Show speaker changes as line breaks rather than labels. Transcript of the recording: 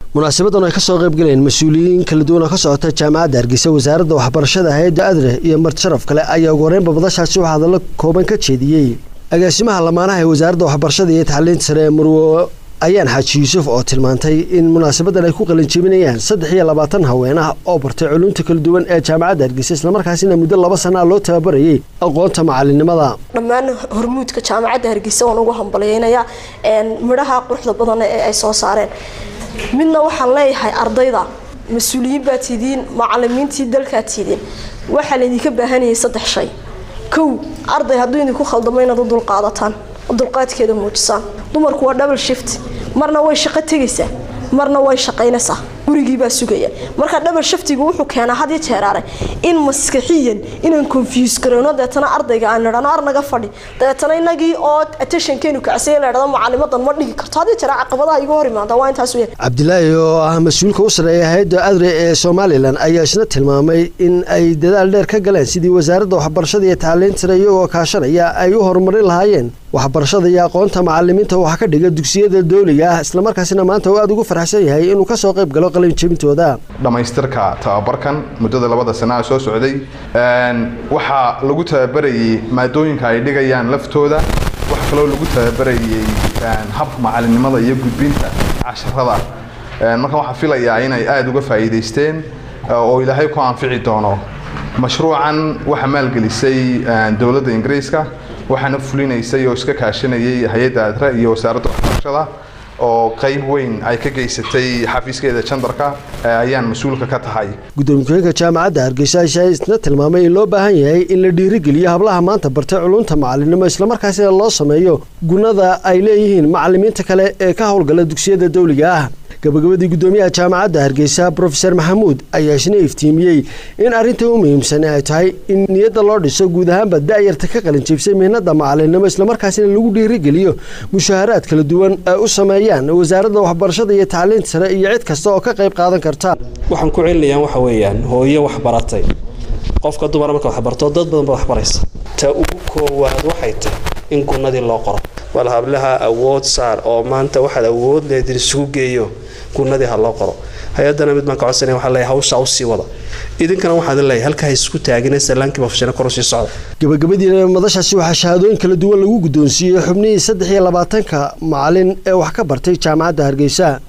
munaasabadan ay kasoo qayb galeen mas-uuliyiin kala duwan oo ka socota jaamacadda hargeysa wasaaradda waxbarashada hay-adda adre iyo marti sharaf kale ayaa ugu horeynba madashaasi waxaa hadallo kooban ka jeediyey agaasimaha lamaanaha ee wasaaradda waxbarashada iyo tacliinta sare ee murwo ayaan xaaji yuusuf oo tilmaantay in munaasabadan ay ku qalinjebinayaan saddex iyo labaatan haween ah oo bartay culumta kala duwan ee jaamacadda hargeysa islamarkaasina muddo laba sana loo tababarayay aqoonta macalinimada
dhammaan hormuudka jaamacadda hargeysa waan ugu hambalyeynayaa midhaha quruxda badan ee ay soo saareen midna waxaan leeyahay ardayda mas-uuliyiin baad tidiin macalimiintii dalkaad tidiin waxaa laydinka baahanayay saddex shay kow arday hadduu idinku khaldamo inaad u dulqaadataan dulqaadkeeda muujisaan dumarku waa double shift marna way shaqo tegaysaa marna way shaqaynaysaa gurigiibaa sugaya marka double shiftigu wuxuu keenaa had iyo jeeraare in maskaxiyan inaan confuse garayno deetana ardayga aan nidhano ar naga fadhi deetana inagii oo attentionkeenu kacsay la idhahdo macalimadan ma dhigi karto had iyo jeera caqabadaha igu hor imaada waa intaas weyn
cabdilaahi oo ah mas-uulka u sareeya hay-adda adre ee somalilan ayaa isna tilmaamay in ay dadaal dheer ka galeen sidii wasaaradda waxbarashada iyo tacliinta sare iyagoo kaashanaya ay u horumarin lahaayeen waxbarashada iyo aqoonta macalimiinta waxa ka dhiga dugsiyada dowliga ah islamarkaasina maanta uu aada ugu farxsan yahay inuu kasoo qayb galo qalinjebintooda
dhammaystirka tababarkan muddada labada sanaa soo socday waxaa lagu tababarayay maadooyinka ay dhigayaan laftooda waxaa kaloo lagu tababarayay hab macalinimada iyo gudbinta casharada marka waxaa filayaa inay aada uga faa'iidaysteen oo ilaahay ku anfici doono mashruucan waxaa maalgelisay dowladda ingiriiska waxaana fulinaysay oo iska kaashanayay hay-adda adre iyo wasaaradda waxbarashada oo qayb weyn ay ka geysatay xafiiskeeda jandarka ayaan mas-uulka ka tahay
gudoomiye-ku-xeenka jaamacadda hargeysa ayaa isna tilmaamay in loo baahan yahay in la dhiirigeliyo hablaha maanta bartay culunta macalinimo islamarkaasina loo sameeyo gunada ay leeyihiin macalimiinta kale ee ka howlgala dugsiyada dowliga ah gabagabadii gudoomiyaha jaamacadda hargeysa brofeor maxamuud ayaa isna iftiimiyey in arrinta u muhiimsan ay tahay in niyadda loo dhiso guud ahaanba da-yarta ka qalinjibsay mihnada macalinimo islamarkaasina lagu dhiirigeliyo mushaaharaad kala duwan ay u sameeyaan wasaaradda waxbarashada iyo tacliinta sare iyo cid kasta oo ka qayb qaadan karta
waxaan ku celinayaan waxa weeyaan hooyo waxbaratay qofka dumara marka waxbarto dad badan ba waxbaraysa ta ugu koowaad waxay tahay in gunadii loo qoro wal hablaha awood saar oo maanta waxaad awood leedin isugu geeyo gunadii ha loo qoro hay-adana mid baan ka codsanaya waxaa leeyahay hawsha u sii wada idinkana waxaad leeyahay halkaa isku taagina salaankii bafashana kor usii socda
gabagabadiina madashaasi waxaa shahaadooyin kala duwan lagu guddoonsiiyey xubnihii saddex iyo labaatanka macalin ee wax ka bartay jaamacadda hargeysa